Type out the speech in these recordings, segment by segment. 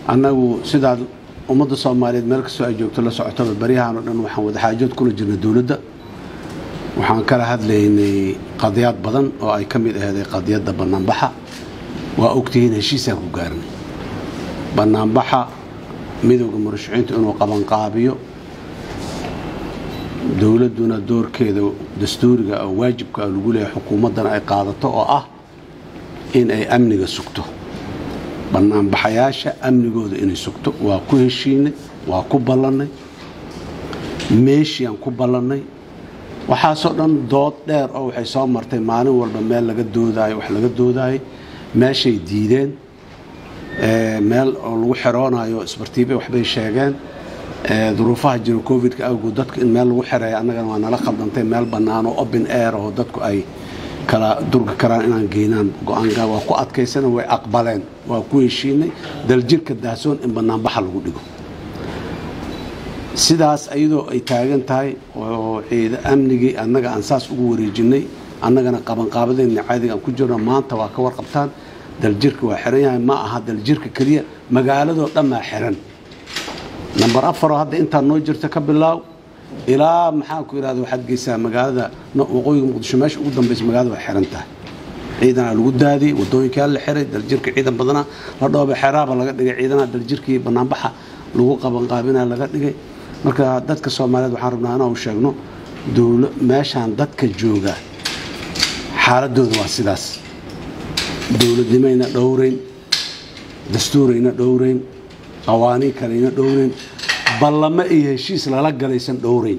annagu sidaad ummadda soomaaliyeed meel kastoo ay joogto la socotaba baryahan oo dhan waxaan wadaxaajood kula jirnay dowladda waxaan kala hadlaynay qadiyaad badan oo ay ka mid aheeday qadiyadda bannaanbaxa waa ogtihiin heshiisaan ku gaarnay bannaanbaxa midowda murashaciintu inuu qabanqaabiyo dowladduna doorkeeda dastuuriga oo waajibka lagu leeyahay xukuumaddana ay qaadato oo ah in ay amniga sugto bannaanbaxayaasha amnigooda inay sugto waa ku heshiinay waa ku ballannay meeshiaan ku ballannay waxaasoo dhan dood dheer oo waxay soo martay maalin walba meel laga doodaayo wax laga doodaayo meeshay diideen meel oo lagu xeroonayo isbartiibay waxbay sheegeen duruufaha jira covidka awgood dadka in meel lagu xereeya annagana waa nala khaldantay meel bannaan oo open air oo dadku ay kala durgi karaan inaan geynaan go-aanka waa ku adkaysana way aqbaleen waa ku heshiinay daljirka daahsoon in bannaanbaxa lagu dhigo sidaas ayadoo ay taagan tahay oo ciida amnigii annaga aan saas ugu wareejinay annagana qabanqaabadeenna caadiga aan ku jirno maanta waa ka warqabtaan daljirka waa xiran yahay ma aha daljirka keliya magaaladoo dhan maa xiran namber afaroo hadda intaa noo jirta ka bilaaw ilaa maxaan ku idhahda waxaad geysaa magaalada waqooyiga muqdisho meesha ugu dambaysa magaalada waa xiran tahay ciidanaa lagu daadiyey wadooyinkaa la xiray daljirka ciidan badana la dhooba xeraaba laga dhigay ciidanaha daljirkii bannaanbaxa lagu qabanqaabina laga dhigay marka dadka soomaaliyeed waxaan rabnaa inaan sheegno dowla meeshaan dadka jooga xaaladooda waa sidaas dowladnimayna dhowrayn dastuurayna dhowrayn qawaaniin kaleyna dhowrayn ballamo iyo heshiis lala galaysan dhowrayn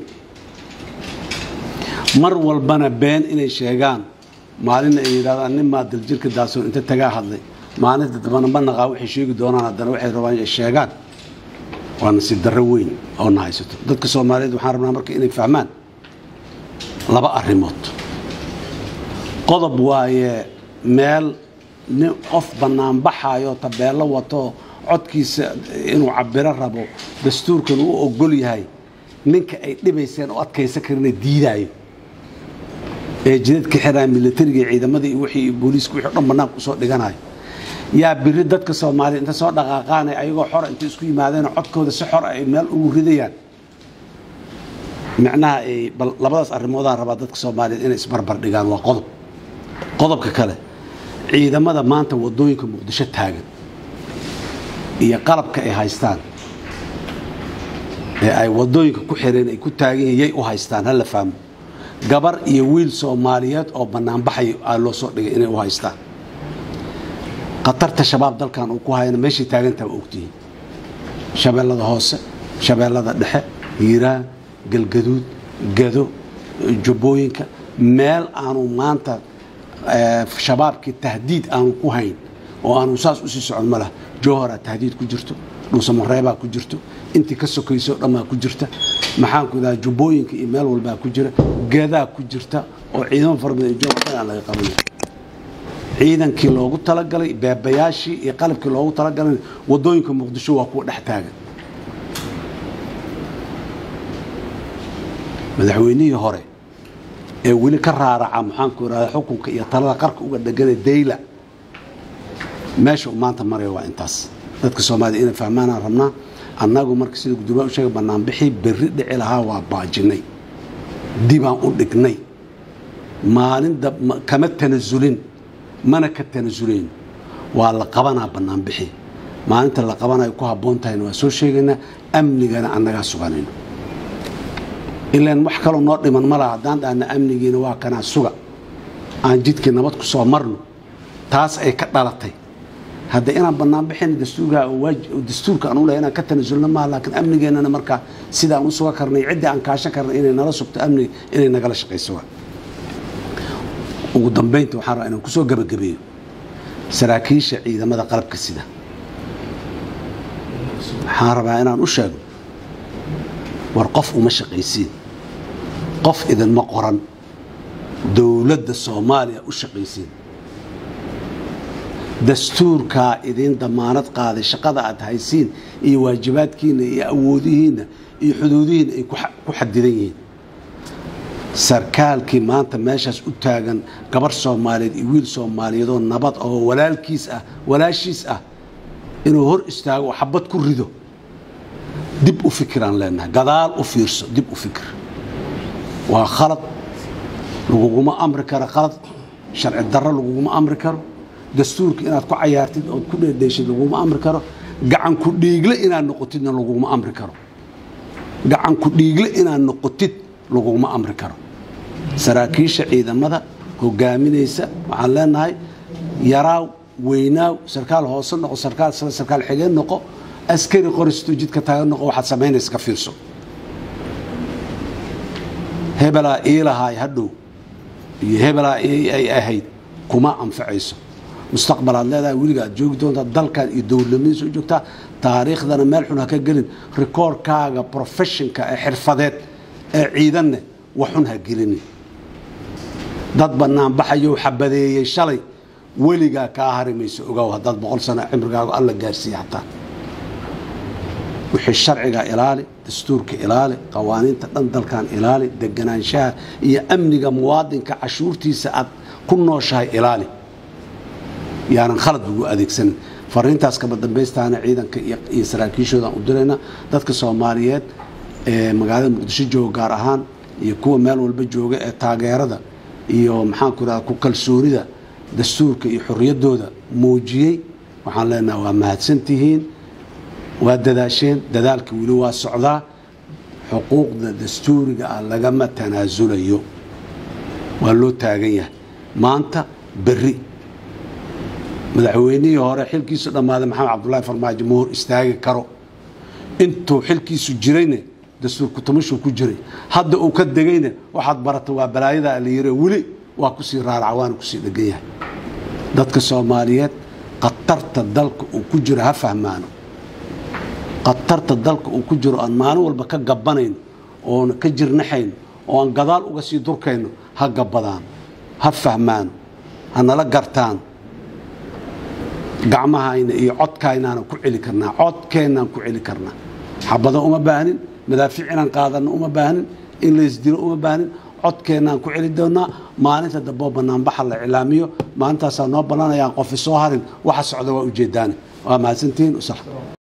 mar walbana been inay sheegaan maalinna ay yidhahdaan nin maa daljirka daasoon inta tagaa hadlay maalinta dambana ma naqaa waxay sheegi doonaan haddana waxay rabaan inay sheegaan waa nasiib darro weyn oo na haysato dadka soomaaliyeed waxaan rabnaa marka inay fahmaan laba arrimood qodob waaye meel nin qof bannaanbaxayo tabeello wato codkiisa inuu cabiro rabo dastuurkan uu ogol yahay ninka ay dhibayseen oo adkaysan karina diidaayo ee jidadka xiraa milatariga ciidamada iyo wixii booliiska wixii dhan bannaanka usoo dhiganayo yaa biri dadka soomaaliya inta soo dhaqaaqaanay ayagoo xora intay isku yimaadeen codkooda si xor ay meel ugu ridayaan micnaha ay bal labadaas arrimoodaan rabaa dadka soomaaliyeed inay isbarbar dhigaan waa qodob qodobka kale ciidamada maanta wadooyinka muqdisho taagan iyo qalabka ay haystaan ee ay wadooyinka ku xireen ay ku taagan yihiin yay u haystaan hala fahmo gabar iyo wiil soomaaliyeed oo bannaanbaxay aa loo soo dhigay inay u haystaan khatarta shabaab dalkan uu ku hayana meeshay taagantaha waa ogtihiin shabeellada hoose shabeellada dhexe hiiraan galgaduud gado jubbooyinka meel aanu maanta shabaabkii tahdiid aanu ku hayn oo aanu saas usii socon ma laha jowharaa tahdiid ku jirto dhuusamareebaa ku jirto intii ka sokayso dhammaa ku jirta maxaan ku idaha jubbooyinka iyo meel walbaa ku jira gadaa ku jirta oo ciidamo fara badan jowhar aan laga qabanay ciidankii loogu talagalay beebayaashii iyo qalabkii loogu talagalay wadooyinka muqdisho waa kuwa dhex taagan madaxweynihii hore ee weli ka raaraca maxaanku irahda xukunka iyo talada qarka uga dhegana dayla meesha uu maanta maraya waa intaas dadka soomaalida inay fahmaanaan rabnaa annagu marka sida gudoomiya u sheegay banaanbixii berri dhici lahaa waa baajinay dibaan u dhignay maalin kama tanasulin mana ka tanasulayn waa la qabanaa banaanbixi maalinta la qabanayo ku habboon tahayna waa soo sheegaynaa amnigana annagaa suganayno ilaan wax kaloo noo dhiman ma laha haddaan dhahna amnigiina waa kanaa suga aan jidkii nabad ku soo marno taas ay ka dhalatay hadda inaan banaanbixin dastuurka aan u lehay inaan ka tanasulno maaha laakiin amnigeennana markaa sidaan u suga karnay ciddii aan kaashan karnay inay nala sugto amniga inay nagala shaqayso waa ugu dambaynta waxaan rabaa inaan kusoo gabagabeeyo saraakiisha ciidamada qalabka sida waxaan rabaa inaan u sheego war qof uma shaqaysiin qof idinma qoran dowladda soomaaliya u shaqaysiin dastuurkaa idiin damaanad qaaday shaqada aad haysiin iyo waajibaadkiinna iyo awoodihiinna iyo xuduudihiinna ay ku xadidan yihiin sarkaalkii maanta meeshaas u taagan gabar soomaaliyeed iyo wiil soomaaliyeedoo nabad oo walaalkiis ah walaashiis ah inuu hor istaago oo xabad ku rido dib u fikiraan leenahay gadaal u fiirso dib u fikir waa khalad laguguma amri karo khalad sharci darro laguguma amri karo dastuurka inaad ku cayaartid ood ku dheedheeshid laguguma amri karo gacan ku dhiigle inaad noqotidna laguguma amri karo gacan ku dhiigle inaad noqotid laguguma amri karo saraakiisha ciidamada hogaaminaysa waxaan leenahay yaraaw weynaaw sarkaal hoose noqo sarkaal sare sarkaal xigeen noqo askari qoristo jidka taagan noqo waxaad samaynaysa ka fiirso hebelaa iilahaay hadhow iyo hebelaa ay ahayd kuma anfacayso mustaqbalaad leedahay weliga aad joogi doontaa dalkan iyo dowladnimadiisa u joogtaa taariikhdana meel xun ha ka gelin rikoorkaaga professionka ee xirfadeed ee ciidanne waxxun ha gelinin dad bannaan baxayow xabadeeyey shalay weligaa kaa hari mayso ogow haddaad boqol sano cimrigaagu alla gaarsiiya xataa wixii sharciga ilaali dastuurka ilaali qawaaniinta dhan dalkan ilaali deganaanshaha iyo amniga muwaadinka cashuurtiisa aad ku nooshahay ilaali yaanan khalad ugu adeegsanin fariintaas kaba dambaystaana ciidanka iyo saraakiishoodaan u dirayna dadka soomaaliyeed ee magaalada muqdisho jooga gaar ahaan iyo kuwa meel walba jooga ee taageerada iyo maxaanku irahda ku kalsoonida dastuurka iyo xorriyaddooda muujiyey waxaan leenaha waa mahadsantihiin waa dadaasheen dadaalka weli waa socdaa xuquuqda dastuuriga ah lagama tanaasulayo waa loo taagan yahay maanta berri madaxweynihii hore xilkiisu dhammaaday maxamed cabdulaahi farmaajo ma hor istaagi karo intuu xilkiisu jirayne dastuur kutamashuu ku jiray hadda uu ka degayna waxaad barata waa balaayada la yiri weli waa kusii raaraca waana kusii dhegan yahay dadka soomaaliyeed khatarta dalka uu ku jiro ha fahmaano khatarta dalka uu ku jiro aan maalin walba ka gabanayno oon ka jirnaxayno oo aan gadaal uga sii durkayno ha gabadaan ha fahmaano ha nala gartaan gacmahayna iyo codkaynaanan ku celi karnaa codkeennaan ku celi karnaa xabado uma baahnin madaafiic inaan qaadanno uma baahnin in laysdilo uma baahnin codkeennaan ku celi doonaa maalinta damboo banaanbaxa la cilaamiyo maalintaasaa noo ballanayaan qofi soo harin waxa socda waa ujeedaane waa mahadsantihiin